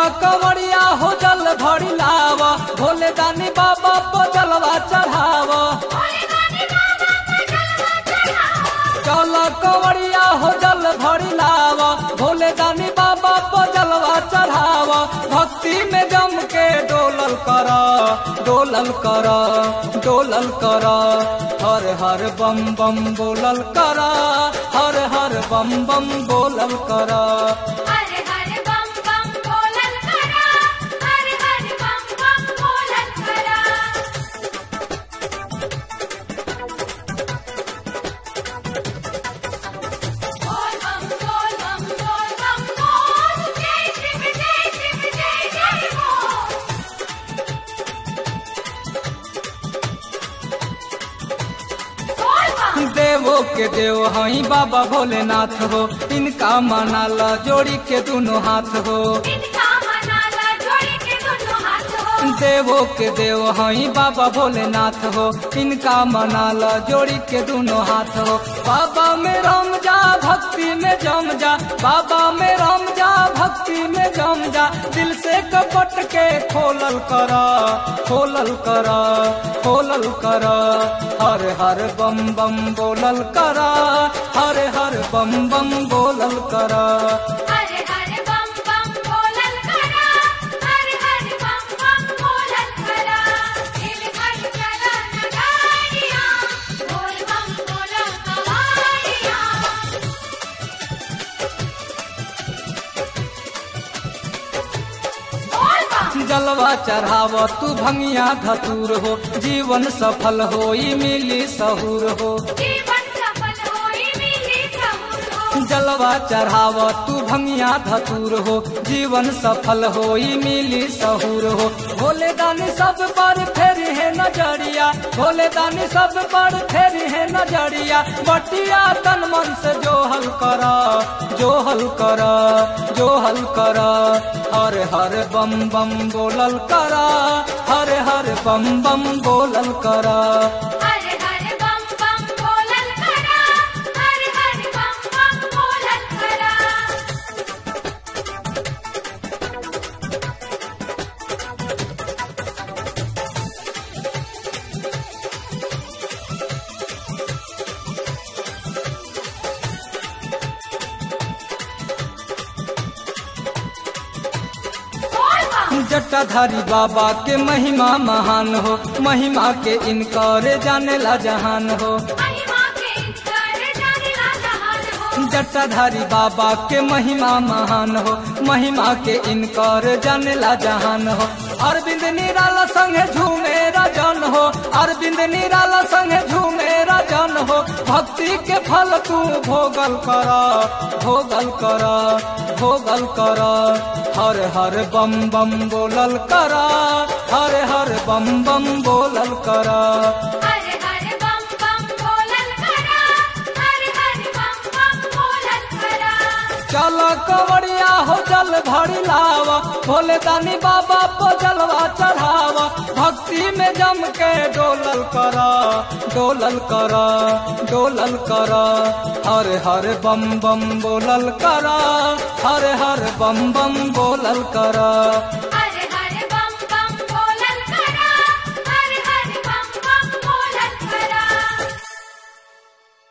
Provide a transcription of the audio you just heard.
कंवरिया हो जल भरी लाव भोले दानी बाबा को जलवा चढ़ाव चल कंवरिया हो जल भरी लाव भोले दानी बाबा को जलवा चढ़ाव भक्ति में जम के डोलल कर डोलल कर डोलल कर हर हर बम बम बोलल कर हर हर बम बम बोलल कर हर हर बम बम बोलल करा हर हर बम बम बोलल करा बोल बम बोल बम बोल बम बोल जय शिव जय शिव जय जय बोल बोल बम देवो के देव हई बाबा भोलेनाथ हो इनका मनाल जोड़ी के दोनों हाथ हो इनका मनाला जोड़ी के दोनों हाथ हो देवो के देव हई बाबा भोलेनाथ हो इनका मनाल जोड़ी के दोनों हाथ हो बाबा में रम जा भक्ति में जम जा बाबा में रम जा भक्ति में जम जा दिल से कपट के खोलल कर खोलल कर खोलल कर हर हर बम बम बोलल कर हर हर बम बम बोलल कर हर हर बम बम बोलल करा हर हर बम बम बोलल करा दिल भर चला नगारिया बोल बम बोला कवारिया बोल बम जलवा चढ़ाव तू भंगिया धतूर हो जीवन सफल हो मिली सहूर हो जीवन सफल होई मिली सहूर हो जलवा चढ़ाव तू भंगिया धतूर हो जीवन सफल हो मिली सहूर हो भोले दानी सब पर फेर है नजरिया भोले दानी सब पर फेर है नजरिया बटिया तन मन से जोहल कर जोहल कर जोहल कर हर हर बम बम बोलल कर हर हर बम बम बोलल कर हर हर बम बम बोलल करा हर हर बम बम बोलल करा बोल बम जटाधारी बाबा के महिमा महान हो महिमा के इनकार जाने ला जहान हो महिमा के इनकार जाने ला जहान हो जटाधारी बाबा के महिमा महान हो महिमा के इनकार जाने ला जहान हो अरविंद निराला संगे झूमे राजन हो अरविंद निराला संगे झूमे राजन हो भक्ति के फल तू भोगल कर भोगल कर भोगल कर हर हर बम बम बोलल कर हर हर बम बम बोलल कर हर हर बम बम बोलल करा हर हर बम बम बोलल करा चल कवड़िया हो जल भरी लाव भोले दानी बाबा को जलवा चढ़ाव भक्ति में जम के डोलल कर डोलल कर डोलल कर हर हर बम बम बोलल कर हर हर बम बम बोलल कर हर